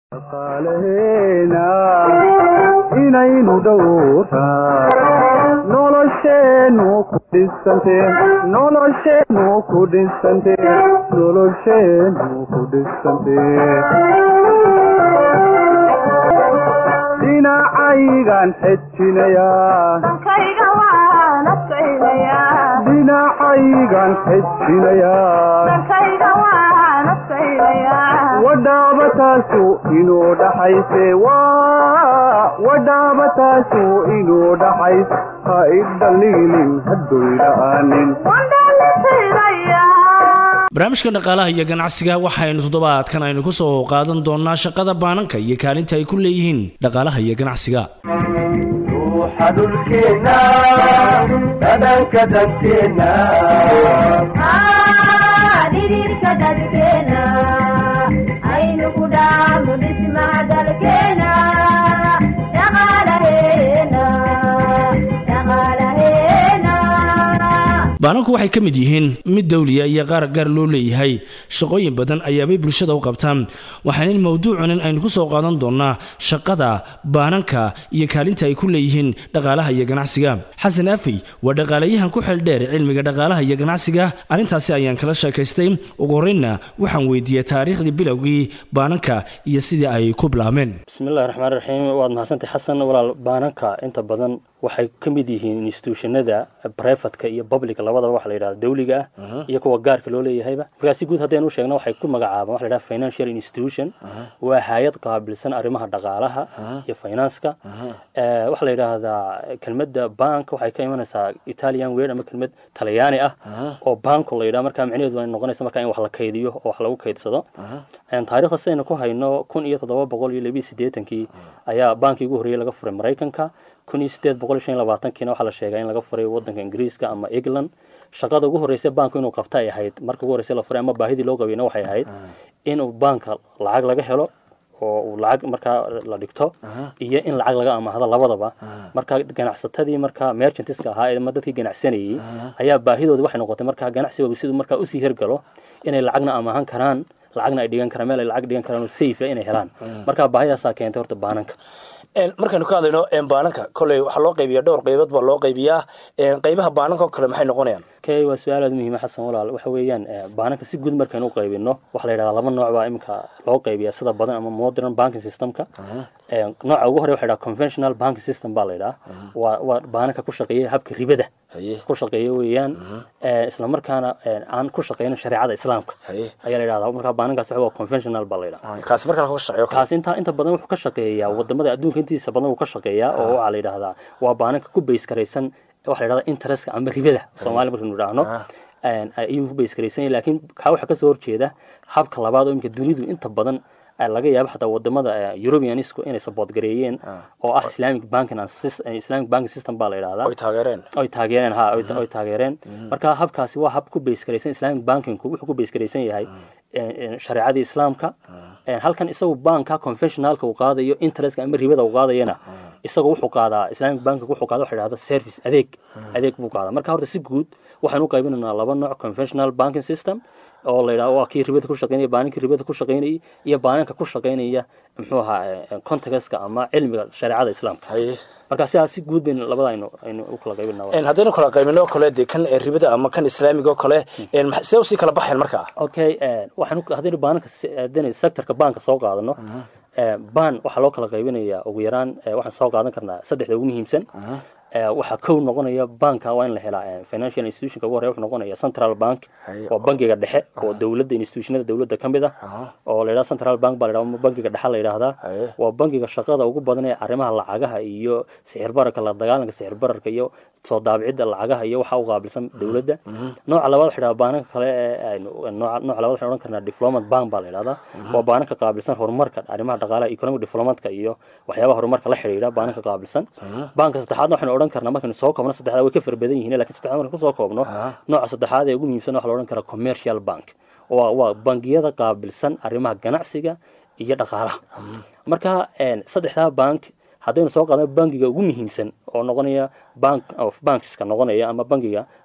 dhaqaalaheena inaynu dhowraa nolosheennu ku dhisante nolosheennu ku dhisante nolosheennu ku dhisante dhinacaygan xejinayaa dhinacaygan xejinayaa wadhaabataasu inuu dhaxayse wadhaabataasu inuu dhaxays ha idhaliilin hadoydha'aanin barnaamijka dhaqaalaha iyo ganacsiga waxaynu toddobaadkan aynu ku soo qaadan doonaa shaqada baananka iyo kaalinta ay ku leeyihiin dhaqaalaha iyo ganacsiga ruuxa dhulkeenna dhadhanka dadkeenna dhidhiirka dadkeena aynu ku dhaafno dhismaha dalkeena dhaqaalaheena dhaqaalaheena baananku waxay ka mid yihiin mid dawliya iyo qaar gaar loo leeyahay shaqooyin badan ayaabay bulshada u qabtaan waxaana in mowduucunan aynu ku soo qaadan doonaa shaqada baananka iyo kaalinta ay ku leeyihiin dhaqaalaha iyo ganacsiga xasan afey waa dhaqaalayahan ku xeel dheer cilmiga dhaqaalaha iyo ganacsiga arrintaasi ayaan kala sheekaystay ugu horreynna waxaan weydiiyey taariikhdii bilowgii baananka iyo sidii ay ku bilaabmeen bismillahi raxmaan raxiim waad mahadsantay xasan walaal baananka inta badan waxay ka mid yihiin institutionada brefatka iyo publica labadaba waxa la yidhahda dawliga ah iyo kuwa gaarka loo leeyahayba markaa si guud haddaynu u sheegno waxay ku magacaabaan waxa la yidhaha financial institution waa hay-ad qaabilsan arrimaha dhaqaalaha iyo finanska waxaa la yidhaahdaa kelmadda bank waxay ka imanaysaa italian word ama kelmad talyaani ah oo banko la yidhaha markaa micnaheedu ay noqonaysa markaa in wax la kaydiyo oo wax lagu kaydsado taariikhda sidaynu ku hayno kun iyo toddoba boqol iyo labiyo siddeetankii ayaa bankii ugu horreeyey laga furay maraykanka kun iyo sideed boqol iyo shan iyo labaatankiina waxaa la sheegaa in laga furay waddanka ingiriiska ama england shaqada ugu horreysay banku inuu qabta ay ahayd marka ugu horreysay la furay ama baahidii loo qabayna waxay ahayd inuu banka lacag laga helo oo uu lacag markaa la dhigto iyo in lacag laga amaahdo labadaba marka ganacsatadii markaa merchantiska ahaa ama dadkii ganacsanayey ayaa baahidoodi waxay noqotay markaa ganacsigooda siduu markaa usii hergalo inay lacagna amaahan karaan lacagna ay dhigan karaan meel ay lacag dhigan karaan oo safe inay helaan marka baahidaasaa keentay horta baananka markaynu ka hadlayno baananka koley waxaa loo qaybiya dhowr qaybood baa loo qaybiyaa qaybaha baananka oo kale maxay noqonayaan kay waa su-aal aad muhiima xasan walaal waxa weeyaan baananka si guud markaynu u qaybino waxaa la yidhahdaa laba nooc baa iminka loo qaybiya sida badan ama modern banking systemka nooca ugu hore waxa yidhaha conventional banking system baa la yidhaha waa waa baananka ku shaqeeya habka ribada ku shaqeeya weeyaan isla markaana aan ku shaqeynin shareecada islaamka ayaa la yidhahdaa markaa baanankaas waa conventional baa la yidhaha kaasi markaa ka shaqeeyo kaas inta inta badan wuxuu ka shaqeeyaa wadamada adduunka intiisa badan wuu ka shaqeeyaa oo waxaa la yidhahdaa waa baananka ku base karaysan waxa la yidhahdaa interestka ama ribada soomaali markaynu idhaahno ayuu ku base karaysan yahay laakiin kaa waxaa kasoo horjeeda habka labaad oo imika dunidu inta badan laga yaabo xataa wadamada europeanisku inay support gareeyeen oo ah islamic banking islamic banking system baa la yidhahdaa oy taageereen oy taageereen ha oy taageereen marka habkaasi waa hab ku base karaysan islamic bankingku wuxuu ku base karaysan yahay shareecadii islaamka halkan isagu banka conventionalka uu qaadayo interestka ama ribada uu qaadayana isagu wuxuu qaadaa islamic banking wuxuu qaada waxa yidhahdo service adeeg adeeg buu qaadaa marka horta si guud waxaan u qaybinaynaa laba nooc conventional banking system oo la yidhahdo waa kii ribada ku shaqeynaya baaninkii ribada ku shaqeynayay iyo baaninka ku shaqeynaya muxuu ahaa contextka ama cilmiga shareecada islaamka marka sidaas si guud baynu labada aynu aynu u kala qaybinaa haddaynu kala qaybino kale dee kan ribada ama kan islaamiga oo kale see usii kala baxeen markaa okay waxaan haddaynu baaninka haddaynu sectorka banka soo qaadano ban waxaa loo kala qaybinayaa ugu yaraan waxaan soo qaadan karnaa saddexda ugu muhiimsan waxaa kow noqonaya banka waa in la helaa financial institutionka ugu horreya wuxuu noqonaya central bank waa bankiga dhexe oo dowladda institutionada dowladda ka mid ah oo la yidhahda central bank baa la yidhahda bankiga dhexe la yidhahdaa waa bankiga shaqada ugu badan ee arrimaha lacagaha iyo sixir bararka la dagaalanka sixir bararka iyo soo daabicidda lacagaha iyo waxa u qaabilsan dowladda nooca labaad waxa yidhahda baananka kale ee nooca nooca labaad waxaan odhan karnaa diplomat bank baa la yidhahdaa waa baananka qaabilsan horumarka arrimaha dhaqaalaha economic diplomatka iyo waxyaabaha horumarka la xidhiidha baananka qaabilsan banka saddexaadna waxaynu odhan karnaa markaynu soo koobno saddexdaa way ka fara badan yihiin lakin saddexdaa markaynu kusoo koobno nooca saddexaad ee ugu muhiimsan waxa la odhan karaa commercial bank waa waa bangiyada qaabilsan arrimaha ganacsiga iyo dhaqaalaha marka saddexdaa bank haddaynu soo qaadno bankiga ugu muhiimsan oo noqonaya bank of bankska noqonaya ama bankiga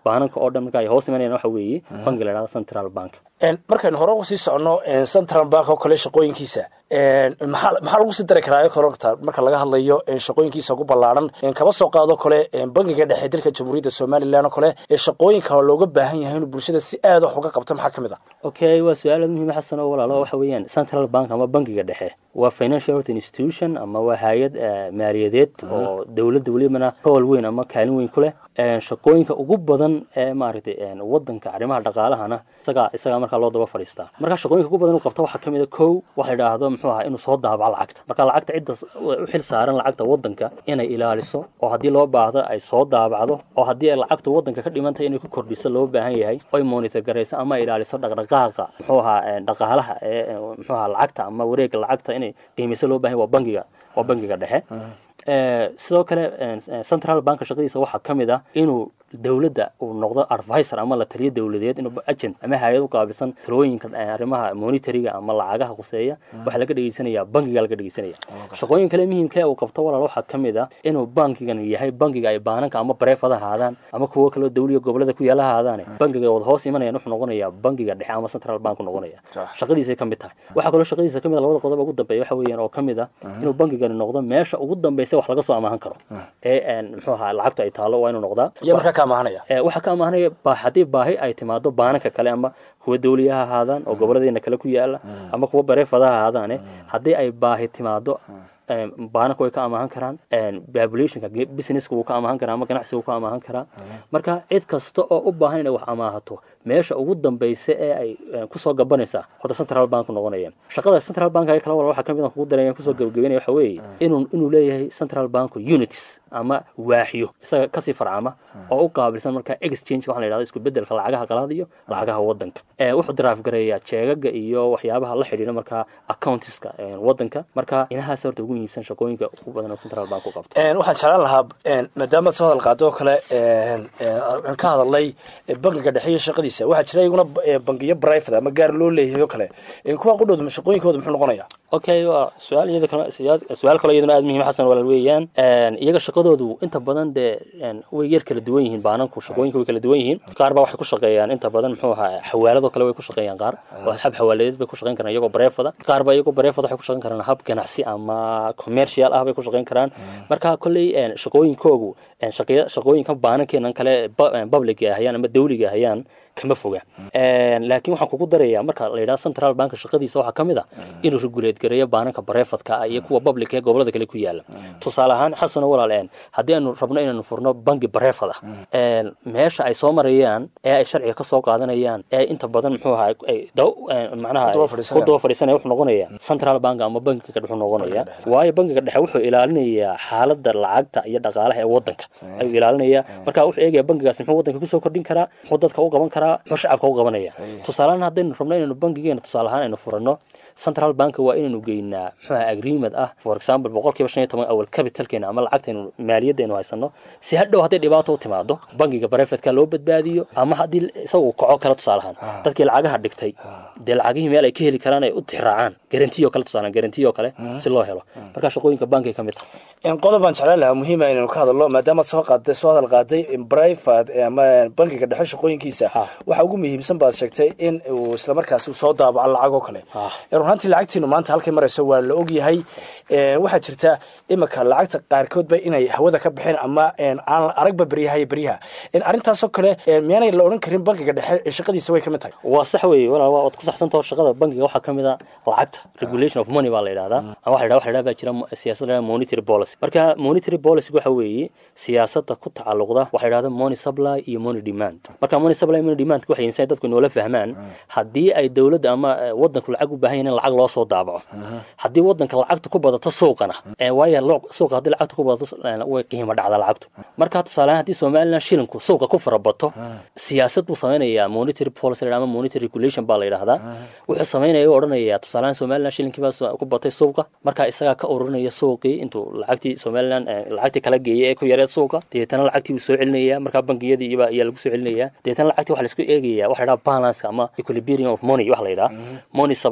baananka oo dhan marka ay hoos imanayaan waxa weeye bangi la dhahdo central bank Een, markaynu hore uga sii socono een, central bank oo kale shaqooyinkiisa een, maxaa maxaa lagu sii dari karaa koronta marka laga hadlayo een, shaqooyinkiisa ugu ballaaran een, kaba soo qaado kale een, bangiga dhexe dalka jamhuuriyadda somalilan oo kale ee shaqooyinka looga baahan yahay inuu bulshada si aad wax uga qabto maxaa ka mid ah okay waa su-aal aad muhiim xasan oo walaalo waxa weeyaan central bank ama bangiga dhexe waa financial health institution ama waa hay-ad eh, maaliyadeed oo dowladda welibana rool weyn ama kaalin weyn ku leh Eh, shaqooyinka ugu badan ee maaragtay eh, wadanka arrimaha dhaqaalahana isagaa isagaa markaa loo daba fadhiistaa marka shaqooyinka ugu badan uu qabto waxaa kamid a kow waxa la idhaahdo muxuu ahaa inuu soo daabaco lacagta marka lacagta cidda s- u xil saaran lacagta wadanka inay ilaaliso oo haddii loo baahdo ay soo daabacdo oo haddii ay lacagtu wadanka ka dhiman tahay inay ku kordhiso loo baahan yahay oy monitor garayso ama ay ilaaliso dhaqdhaqaaqa muxuu ahaa eh, dhaqaalaha ee eh, muxuu ahaa lacagta ama wareega lacagta inay qiimiso loo baahan yahay waa bangiga waa bangiga dhexe Eh, sidoo kale eh, eh, central bank shaqadiisa waxaa ka mid ah inuu dowladda uu noqdo advisor ama la taliyo dowladeed inuu agent ama hay-ad u qaabilsan talooyinka eh, arrimaha monitoringa ama lacagaha khuseeya waxaa laga dhegeysanaya bangiga laga dhegeysanaya shaqooyin kale muhiimka ee uu qabto walaal waxaa ka mid ah inuu bankigan yahay bangiga ay baananka ama bareefada ahaadaan ama kuwo kaloo dawliga gobolada ku yaala ahaadaane bangiga wada hoos imanayaan wuxuu noqonayaa bangiga dhexe ama central bank u noqonaya shaqadiisay ka mid tahay waxaa kaloo shaqadiisa ka mid ah labada qodob ugu dambeeya waxa weeyaan oo ka mid ah inuu bangigani noqdo meesha ugu dambeysa wax laga soo amaahan karo ee een, muxuu ahaa lacagtu ay taalo waa inuu noqdaa iyo markaa ka amahanaya Eh, waxaa ka amaahanaya ba- haddii baahi ay timaado baananka kale ama kuwa dawliya ha ahaadaan oo gobolladeena kale ku yaala ama kuwa bareefada ha ahaadaane haddii ay baahi timaado eh, baananka way ka amaahan karaan populationka businesska wuu ka amaahan karaa ama ganacsiga wuu ka amaahan karaa marka cid kasta oo u baahan inay wax amaahato meesha ugu dambeysa ee ay eh, kusoo gabanaysaa horta central bank noqonaya shaqada central bank ee kala wala waxaa kamid ah kugu daraya kusoo gabagabeynaya waxa weeye inuu inuu leeyahay central bank units ama waaxyo isaga kasii farcama oo u qaabilsan marka exchange waxaa la yidhahdo isku bedelka lacagaha qalaad iyo lacagaha wadanka Eh, wuxuu daraaf gareeyaa jeegaga iyo waxyaabaha la xidhiidha marka accountiska eh, wadanka marka inahaas horta ugu muhiimsan shaqooyinka ugu badan oo central bank u qabto Een, waxaan jeclaan lahaa een, maadaama soo hadal qaado oo kale een, een, aan ka hadalnay eh, bangiga dhexe iyo shaqadiisa waxaa jira iyaguna eh, bangiyo private ama gaar loo leeyahay oo kale Een, kuwa qudhooda shaqooyinkooda muxuu noqonaya okay waa su-aal iyada kale su-aal- su-aal kaloo iyaduna aada muhiim xasan walaal weeyaan Een, iyaga shaqadoodu inta badan dee een, way yar kala duwan yihiin baananku shaqooyinka way kala duwan yihiin qaar baa waxay ku shaqeeyaan inta badan muxuu ahaa xawaaladoo kale way ku shaqeeyaan qaar oo hab xawaaladeed bay ku shaqeyn karaan iyagoo bareefada qaar baa iyagoo bareefada waxay ku shaqeyn karaan hab ganacsi ama commercial ah bay ku shaqeyn karaan marka kolley een, shaqooyinkoogu een, shaqeeya- shaqooyinka baanankeenan kale bu- een, public ay ahayaan ama dawliga ahayaan kama foga Een, laakiin waxaan kugu darayaa marka la yidhaha central bank shaqadiisa waxaa ka mid ah inuu regulate gareeyo baananka bareefadka ah iyo kuwa public ee gobolada kale ku yaala tusaale ahaan xasano walaal een haddii aanu rabno inaanu furno bangi bareefad ah een, meesha ay soo marayaan ee ay sharciga ka soo qaadanayaan ee inta badan muxuu ahaa ay daw- een, macnaha Ku daba ay fadhiisanayaan. ku daba fadhiisanaya wuxuu noqonayaa central bank ama bankiga dhexe wuxuu noqonayaa waayo bankiga dhexe wuxuu ilaalinayaa xaaladda lacagta iyo dhaqaalaha ee wadanka ayuu ilaalinayaa marka wuxuu eegaya bankigaas muxuu wadanka kusoo kordhin karaa muxuu dadka u qaban karaa muxuu shacabka u qabanaya tusaalehaan haddaynu rabno inaynu bankigeena tusaale ahaan aynu furano central bank waa inaynu geynaa muxuu ahaa agreement ah for example boqolkiiba shan iyo toban awal capitalkeena ama lacagtaynu maaliyadaynu haysano si hadhow hadday dhibaato u timaado bankiga barefetka loo badbaadiyo ama haddii isaga uu kaco kale tusaale ahaan dadkii lacagaha dhigtay dee lacagihii meel ay ka heli karaan ay u tixraacaan garantiyo kale tusaale garantiyo kale si loo helo marka shaqooyinka bankay ka mid tahay Een, qodob baan jeclaan lahaa muhiima inaynu ka hadalno maadaama soo qaaday soo hadal qaaday in private eh, ama bankiga dhexe shaqooyinkiisa Ha. waxa ugu muhiimsan baad sheegtay in uu isla markaasi uu soo daabaco lacag oo kale Ha. Ee, run ahaantii lacagtiinu maanta halkay marayso waa la ogyahay Ee, waxaa jirta imika lacagta qaarkoodba inay hawada ka baxeen ama een, aan la aragba beryaha iyo beryaha In arrintaasoo kale ee, miyaanay la odhan karin bankiga dhexe ee shaqadiisa way ka mid tahay waa sax weeye walaal waa waad ku saxsantaho shaqada bankiga waxaa ka mid a lacagta regulation of money baa la yidhahdaa ama waxa la yidhahdaa waxa la yidhahdaa baa jira mo- siyaasad la yidhahdaa monetary policy marka monetary policy waxa weeye siyaasadda ku tacalluqda waxa la yidhahda money supply iyo money demand marka money supply iyo money demand waxay insan dadku inoola fahmaan haddii ay dowladda ama eh, wadanku lacag u baahan yahin in lacag loo soo daabaco haddii wadanka lacagta ku badato suuqana eh, waayo loo- suuqa haddii lacagta ku badato eh, way qiimo dhacda lacagtu marka tusaale ahaan haddii somaliland shilinku suuqa ku farabato siyaasad buu samaynayaa monetary policy la yidhahdo ama monetary regulation baa la yidhahdaa wuxuu samaynaya u odhanaya tusaale ahaan somaliland shilinkii baa su- ku batay suuqa marka isagaa ka ururinaya suuqii intuu lacagtii somaliland eh, lacagtii kala geeyay ee ku yareed suuqa dabeetana lacagtii buu soo celinaya markaa bangiyadii iba ayaa lagu soo celinaya dabeetana lacagtii waxa la isku eegaya waxa la yidhaha balance ama equilibrium of money waxa la yidhaha money supplyga iyo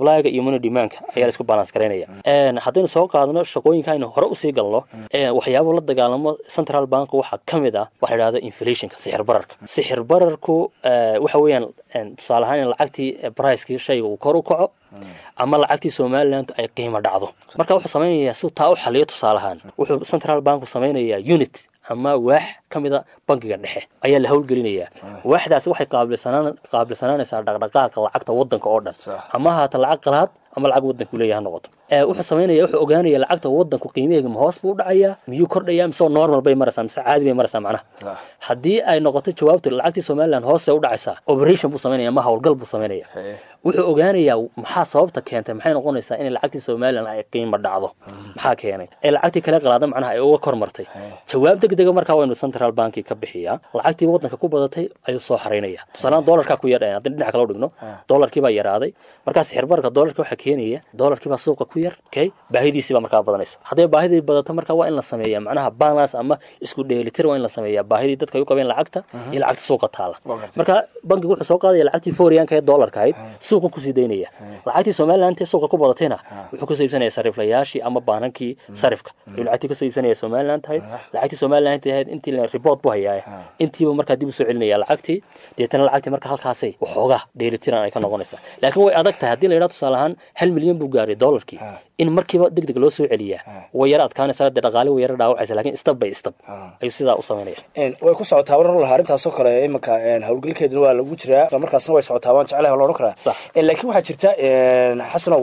money demandka ayaa la isku balance garaynaya haddaynu soo qaadno shaqooyinka aynu hore usii galno waxyaabo la dagaalamo central bank waxaa ka mid ah waxa la yidhahda inflationka sixir bararka sixir bararku waxa weeyaan tusaale ahaan in lacagtii bricekii shayga uu kor u kaco ama lacagtii somaliland ay qiimo dhacdo marka wuxuu samaynayaa si taa u xaliyo tusaale ahaan wuxuu central banku samaynayaa unit ama waax ka mida bankiga dhexe ayaa la howlgelinayaa waaxdaasi waxay qaabilsanaan qaabilsanaanaysaa dhaqdhaqaaqa lacagta waddanka oo dhan ama haata lacag qalaad ama lacag waddanku leeyaha noqoto wuxuu samaynaya wuxuu ogaanaya lacagta waddanku qiimaheega ma hoos buu dhacayaa miyuu kordhayaa mise normal bay maraysaa mise caadi bay maraysaa macnaha haddii ay noqoto jawaabtu lacagtii somaliland hoos bay u dhacaysaa operation buu samaynaya ama howlgal buu samaynaya wuxuu ogaanayaa maxaa sababta keentay maxay noqonaysaa in lacagtii somaliland ay qiimo dhacdo maxaa keenay ee lacagtii kale qalaada macnaha ay uga kor martay jawaab degdega markaa waynu central banki ka bixiyaa lacagtii waddanka ku badatay ayuu soo xaraynaya tusaalaan dollarkaa ku yar haddii dhinac kale u dhigno dollarkii baa yaraaday markaa sixirbarka dollarka waxaa keenaya dollarkii baa suuqa ku yar okay baahidiisii baa markaa badanaysa hadday baahidii badato markaa waa in la sameeyaa macnaha balance ama isku dheelitir waa in la sameeyaa baahidii dadka ay u qabeen lacagta iyo lacagta suuqa taala marka bankigu wuxuu soo qaadaya lacagtii fooriyaanka ee dollarka ahayd suuqa kusii daynaya lacagtii somaliland ee suuqa ku badatayna wuxuu kasoo iibsanaya sariflayaashii ama baanankii sarifka ayuu lacagtii kasoo iibsanaya somaliland ahayd lacagtii somaliland ahayd intii report bu hayaa intiiba markaa dib usoo celinaya lacagtii deetana lacagtii marka halkaasay waxoogaa dheelitiran ay ka noqonaysaa laakiin way adag tahay haddii la yidhaha tusaale ahaan hal milyan buu gaaray dollarkii in markiiba deg deg loo soo celiyaa way yara adkaanaysaa dee dhaqaale way yara dhaawacaysa lakin stab by stab ayuu sidaa u samaynaya way ku socotaa warar lahaa arrintaasoo kale iminka howlgalkeeduna waa lagu jiraa isla markaasna way socotaa waan jeclahay waa la odhan karaa laakiin waxaa jirta xasanow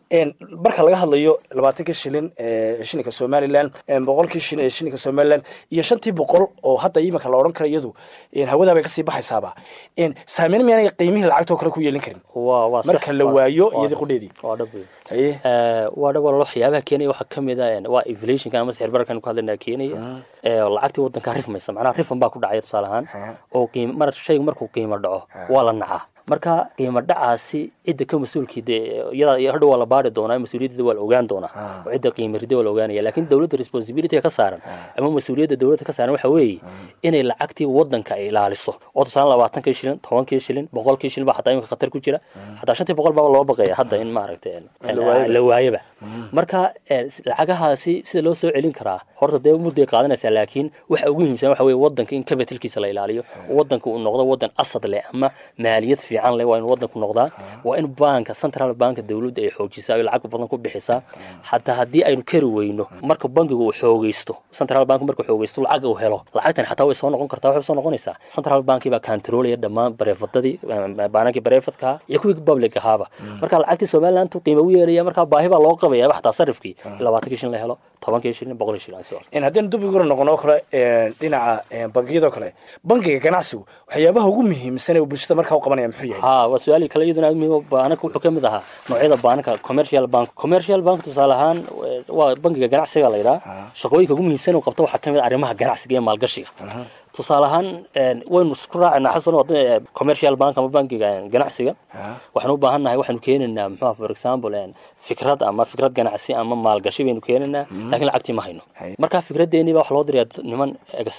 marka laga hadlayo labaatankii shilin shilinka somaliland boqolkii shilin ee shilinka somaliland iyo shantii boqol oo hadda iminka la odhan kara iyadu hawadaa bay kasii baxaysaaba saameyn miyaanay qiimihii lacagtoo kale ku yeelin karin marka la waayo iyadii qudheedii waa dhab wey waa dhab walaalo waxyaabaha keenaya waxaa ka mid a waa inflationka ama sixir bararkan ku hadlaynaa keenaya lacagtii waddankaa rifmaysa macnaha rifan baa ku dhacaya tusaale ahaan oo qiim mar shaygu markuu qiimo dhaco waa la nacaa marka qiimo dhacaasi cidda ka mas-uulkii dee iyada hadhow waa la baari doonaa mas-uuliyaddeeda waa la ogaan doonaa oo cidda qiimo rida waa la ogaanaya lakin dowladda responsibilityga ka saaran ama mas-uuliyadda dowladda ka saaran waxa weeye inay lacagtii waddanka ay ilaaliso oo tusaale labaatankii shilin tobankii shilin boqolkii shilin baa xataa imika khatar ku jira xataa shantii boqol baa loo baqaya hadda in maaragtay la waayaba marka lacagahaasi sida loo soo celin karaa horta dee mudday qaadanaysaa laakiin waxa ugu muhiimsan waxa weye waddanka in capitalkiisa la ilaaliyo waddanka uu noqdo waddan asad leh ama maaliyad fiican leh waa in waddanku noqdaa waa in banka central banka dowladda ay xoojisaa ay lacag badan ku bixisaa xataa haddii aynu kari weyno marka bankigu uu xoogeysto central bank markuu xoogeysto lacag uu helo lacagtan xataa way soo noqon kartaa waxay soo noqonaysaa central banki baa controlaya dhammaan bareefadadii baanankii bareefadka iyo kuwii public ahaaba marka lacagtii somaliland uu qiimo u yeelaya markaa baahi baa loo qabaya xataa sarifkii labaatankii shilin la helo tobankii shilin boqolkii shilin so haddaynu dubigura noqono kale dhinaca bangiyadoo kale bankiga ganacsigu waxyaabaha ugu muhiimsan ee bulshada markaa u qabanaya muxuu yahay ha waa su-aali kale iyaduna aad muhiim baananka wuxuu ka mid ahaa noocyada baananka commercial bank commercial bank tusaale ahaan waa bankiga ganacsiga la yidhaha shaqooyinka ugu muhiimsan uu qabto waxaa ka mid arrimaha ganacsiga iyo maalgashiga tusaale ahaan waynu isku raacinaa xasan commercial bank ama bankiga ganacsiga waxaan u baahan nahay waxaanu keenaynaa muxua for example fikrad ama fikrad ganacsi ama maalgashi baynu keenaynaa lakin lacagtii ma hayno marka fikraddeeni baa waxa loo dirayaa niman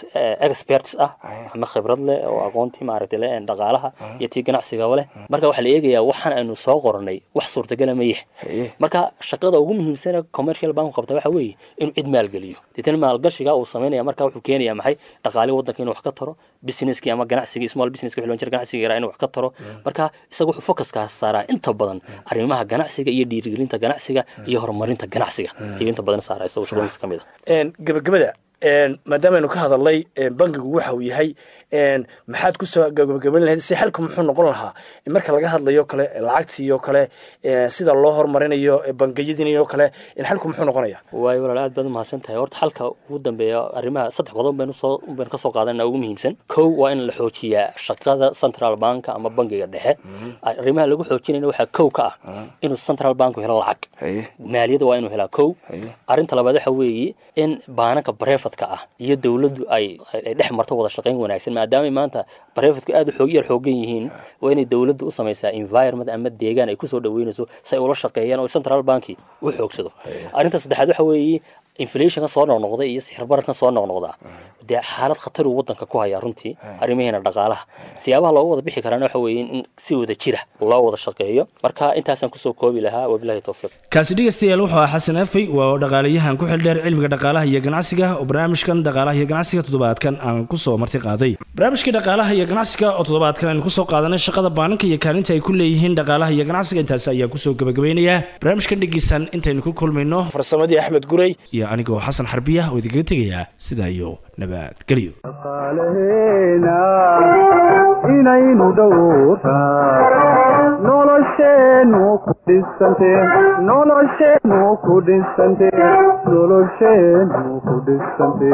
experts ah ama khibrad leh oo aqoontii maaragtay le dhaqaalaha iyo tii ganacsigaba leh marka waxaa la eegayaa waxaan aynu soo qornay wax suurtagala ma yahay marka shaqada ugu muhiimsan ee commercial banku qabta waxa weeye inuu cid maalgeliyo deetana maalgashiga uu samaynaya marka wuxuu keenaya maxay dhaqaalihi waddanka inuu wax ka taro businesskii ama ganacsigii small businesski wixii loo jira ganacsiga yaraa inuu wax ka taro marka isaga wuxuu focuska saaraa inta badan arrimaha ganacsiga iyo dhiirigelinta ganacsiga iyo horumarinta ganacsiga ayuu inta badan saaraa isagu shaqooyinkiisa ka mid a gabagabada maadaamaaynu ka hadalnay bankigu waxa uu yahay maxaad kusoo gabagaban lahayd si xalku muxuu noqon lahaa marka laga hadlayo kale lacagtii oo kale sida loo horumarinayo bangiyadii oo kale xalku muxuu noqonaya waayo walaal aad baad umahadsan tahay horta xalka ugu dambeeya arrimaha saddex qodob baynu soo baynu kasoo qaadanaa ugu muhiimsan kow waa in la xoojiyaa shaqada central banka ama bankiga dhexe arrimaha lagu xoojinayna waxaa kow ka ah inuu central banku helo lacag maaliyadda waa inuu helaa kow arrinta labaad waxa weeye in baananka barefadka ah iyo dowladdu ay ay dhex marto wada shaqayn wanaagsan maadaamay maanta barefadku aad u xoog yar xoogan yihiin waa inay dowladdu u samaysaa environment ama deegaan ay kusoo dhaweynayso si ay ula shaqeeyaan oo central banki u xoogsado arrinta saddexaad waxa weeye inflationka soo noqnoqda iyo sixirbararkan soo noqnoqda dee xaalad khatar uu wadanka ku hayaa runtii arrimaheena dhaqaalaha siyaabaha looga wada bixi karaana waxa weeye in si wada jira loo wada shaqeeyo marka intaasaan kusoo koobi lahaa wabilahi towfiiq kaasi dhegeystayaal wuxuu ahaa xasan afey waa dhaqaalayahan ku xildheer cilmiga dhaqaalaha iyo ganacsiga oo barnaamijkan dhaqaalaha iyo ganacsiga toddobaadkan aan kusoo marti qaaday barnaamijkii dhaqaalaha iyo ganacsiga oo toddobaadkan aynu kusoo qaadanay shaqada baananka iyo kaalinta ay ku leeyihiin dhaqaalaha iyo ganacsiga intaasi ayaa kusoo gabagabeynayaa barnaamijkan dhegeysan intaynu ku kulmayno farsamadii axmed gurey iyo anigoo xasan xarbiya oo idinkaga tegayaa sidaa iyo nabadgelyo dhaqaalaheena inaynu dhowraa nolosheennu ku dhisante nolosheennu ku dhisante nolosheennu ku dhisante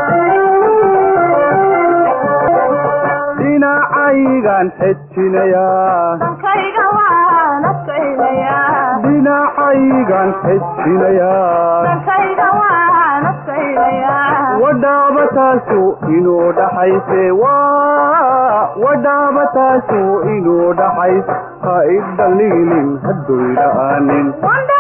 dhinacaygan xejinayaa Dhankayga waan adkaynayaa. dhinacaygan xejinayaa Dhankayga waan adkaynayaa. wadhaabataasu inuu dhaxayse waa wadhaabataasu inuu dhaxays ha idhaliilin haddoy dha'aanin Wanda